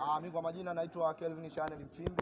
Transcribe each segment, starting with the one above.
Ah, mimi kwa majina naitwa Kelvin Chanel Mchimbi,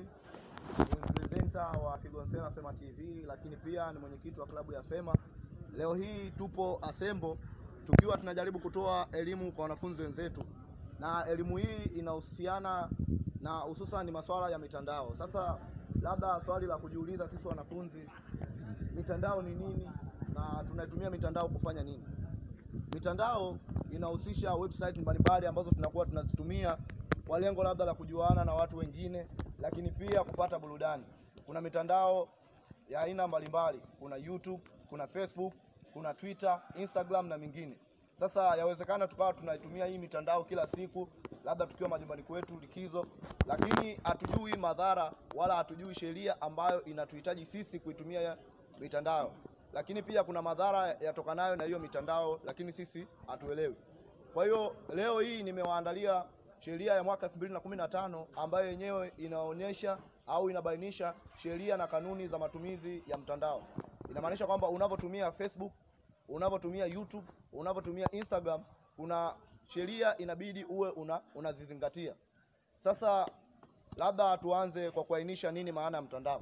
ni presenter wa Kigonsera Fema TV, lakini pia ni mwenyekiti wa klabu ya Fema. Leo hii tupo Asembo tukiwa tunajaribu kutoa elimu kwa wanafunzi wenzetu, na elimu hii inahusiana na hususan masuala ya mitandao. Sasa labda swali la kujiuliza sisi wanafunzi, mitandao ni nini na tunaitumia mitandao kufanya nini? Mitandao inahusisha website mbalimbali ambazo tunakuwa tunazitumia kwa lengo labda la kujuana na watu wengine, lakini pia kupata burudani. Kuna mitandao ya aina mbalimbali, kuna YouTube, kuna Facebook, kuna Twitter, Instagram na mingine. Sasa yawezekana tukawa tunaitumia hii mitandao kila siku, labda tukiwa majumbani kwetu likizo, lakini hatujui madhara wala hatujui sheria ambayo inatuhitaji sisi kuitumia ya mitandao. Lakini pia kuna madhara yatokanayo na hiyo mitandao, lakini sisi hatuelewi. Kwa hiyo leo hii nimewaandalia sheria ya mwaka 2015 ambayo yenyewe inaonyesha au inabainisha sheria na kanuni za matumizi ya mtandao. Inamaanisha kwamba unavyotumia Facebook, unavyotumia YouTube, unavyotumia Instagram, kuna sheria inabidi uwe una unazizingatia. Sasa labda tuanze kwa kuainisha nini maana ya mtandao.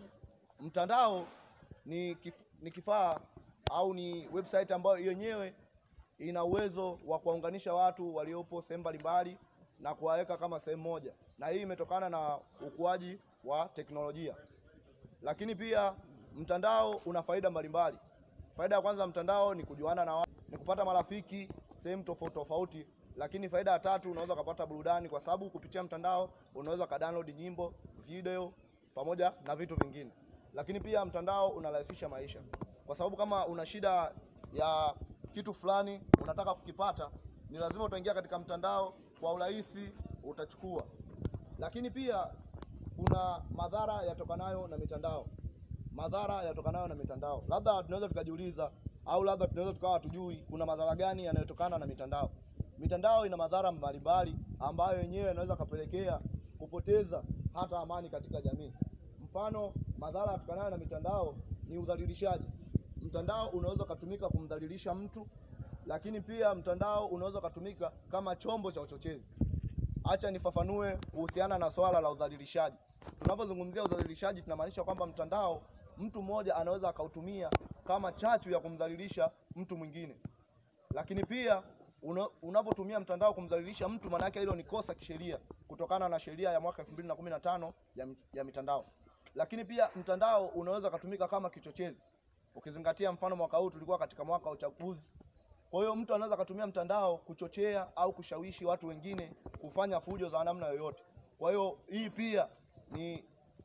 Mtandao ni kif, ni kifaa au ni website ambayo yenyewe ina uwezo wa kuwaunganisha watu waliopo sehemu mbalimbali na kuwaweka kama sehemu moja, na hii imetokana na ukuaji wa teknolojia. Lakini pia mtandao una faida mbalimbali. Faida ya kwanza mtandao ni kujuana na watu, ni kupata marafiki sehemu tofauti tofauti. Lakini faida ya tatu, unaweza kupata burudani, kwa sababu kupitia mtandao unaweza ka download nyimbo, video pamoja na vitu vingine. Lakini pia mtandao unarahisisha maisha, kwa sababu kama una shida ya kitu fulani unataka kukipata, ni lazima utaingia katika mtandao kwa urahisi utachukua. Lakini pia kuna madhara yatokanayo na mitandao, madhara yatokanayo na mitandao. Labda tunaweza tukajiuliza, au labda tunaweza tukawa hatujui kuna madhara gani yanayotokana na mitandao. Mitandao ina madhara mbalimbali ambayo yenyewe yanaweza kapelekea kupoteza hata amani katika jamii. Mfano, madhara yatokanayo na mitandao ni udhalilishaji. Mtandao unaweza ukatumika kumdhalilisha mtu, lakini pia mtandao unaweza ukatumika kama chombo cha uchochezi. Acha nifafanue kuhusiana na swala la udhalilishaji. Tunapozungumzia udhalilishaji, tunamaanisha kwamba mtandao, mtu mmoja anaweza akautumia kama chachu ya kumdhalilisha mtu mwingine. Lakini pia una, unapotumia mtandao kumdhalilisha mtu, maana yake hilo ni kosa kisheria kutokana na sheria ya mwaka 2015 ya, ya mitandao. Lakini pia mtandao unaweza kutumika kama kichochezi, ukizingatia mfano mwaka huu tulikuwa katika mwaka wa uchaguzi. Kwa hiyo mtu anaweza akatumia mtandao kuchochea au kushawishi watu wengine kufanya fujo za namna yoyote. Kwa hiyo hii pia ni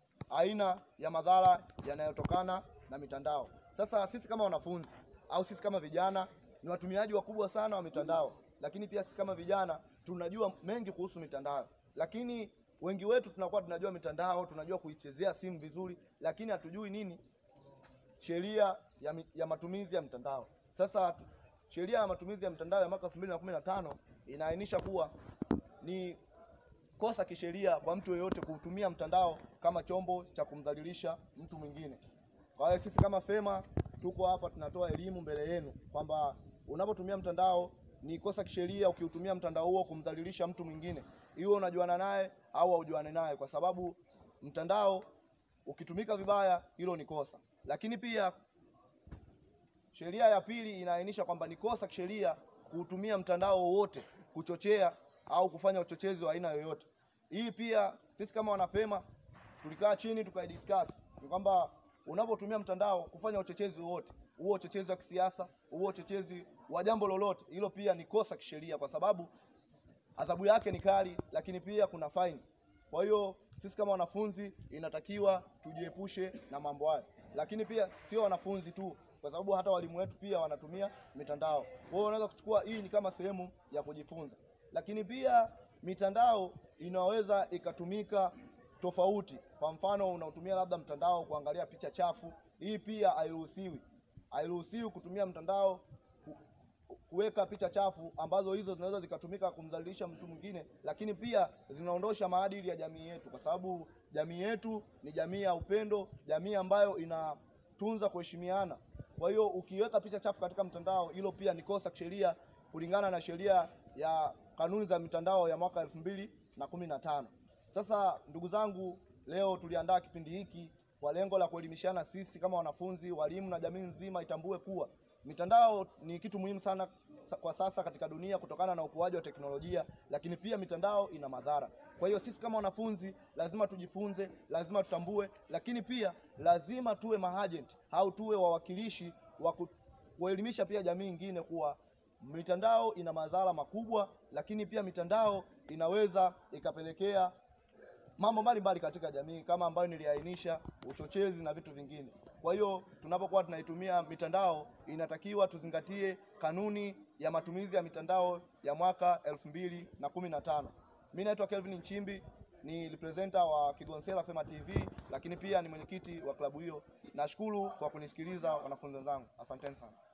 aina ya madhara yanayotokana na mitandao. Sasa sisi kama wanafunzi au sisi kama vijana ni watumiaji wakubwa sana wa mitandao, lakini pia sisi kama vijana tunajua mengi kuhusu mitandao, lakini wengi wetu tunakuwa tunajua mitandao, tunajua kuichezea simu vizuri, lakini hatujui nini sheria ya, ya matumizi ya mtandao. Sasa sheria ya matumizi ya mtandao ya mwaka 2015 inaainisha kuwa ni kosa kisheria kwa mtu yeyote kutumia mtandao kama chombo cha kumdhalilisha mtu mwingine. Kwa hiyo sisi kama Fema tuko hapa tunatoa elimu mbele yenu kwamba unapotumia mtandao ni kosa kisheria ukiutumia mtandao huo kumdhalilisha mtu mwingine, iwe unajuana naye au haujuane naye, kwa sababu mtandao ukitumika vibaya, hilo ni kosa. Lakini pia sheria ya pili inaainisha kwamba ni kosa kisheria kuutumia mtandao wowote kuchochea au kufanya uchochezi wa aina yoyote. Hii pia sisi kama wanafema tulikaa chini tukaidiscuss, ni kwamba unapotumia mtandao kufanya uchochezi wowote, huo uchochezi wa kisiasa, huo uchochezi wa jambo lolote, hilo pia ni kosa kisheria, kwa sababu adhabu yake ni kali, lakini pia kuna faini. Kwa hiyo sisi kama wanafunzi inatakiwa tujiepushe na mambo hayo, lakini pia sio wanafunzi tu kwa sababu hata walimu wetu pia wanatumia mitandao. Kwa hiyo unaweza kuchukua hii ni kama sehemu ya kujifunza, lakini pia mitandao inaweza ikatumika tofauti. Kwa mfano, unaotumia labda mtandao kuangalia picha chafu, hii pia hairuhusiwi. Hairuhusiwi kutumia mtandao kuweka picha chafu ambazo hizo zinaweza zikatumika kumdhalilisha mtu mwingine, lakini pia zinaondosha maadili ya jamii yetu, kwa sababu jamii yetu ni jamii ya upendo, jamii ambayo inatunza kuheshimiana. Kwa hiyo ukiweka picha chafu katika mtandao, hilo pia ni kosa kisheria kulingana na sheria ya kanuni za mitandao ya mwaka elfu mbili na kumi na tano. Sasa ndugu zangu, leo tuliandaa kipindi hiki kwa lengo la kuelimishana sisi kama wanafunzi, walimu na jamii nzima itambue kuwa mitandao ni kitu muhimu sana kwa sasa katika dunia kutokana na ukuaji wa teknolojia, lakini pia mitandao ina madhara. Kwa hiyo sisi kama wanafunzi lazima tujifunze, lazima tutambue, lakini pia lazima tuwe maagent au tuwe wawakilishi wa kuelimisha pia jamii nyingine kuwa mitandao ina madhara makubwa, lakini pia mitandao inaweza ikapelekea mambo mbalimbali katika jamii kama ambayo niliainisha, uchochezi na vitu vingine. Kwa hiyo tunapokuwa tunaitumia mitandao, inatakiwa tuzingatie kanuni ya matumizi ya mitandao ya mwaka elfu mbili na kumi na tano. Mimi naitwa Kelvin Nchimbi, ni representer wa Kigonsera Fema TV, lakini pia ni mwenyekiti wa klabu hiyo. Nashukuru kwa kunisikiliza wanafunzi wenzangu, asanteni sana.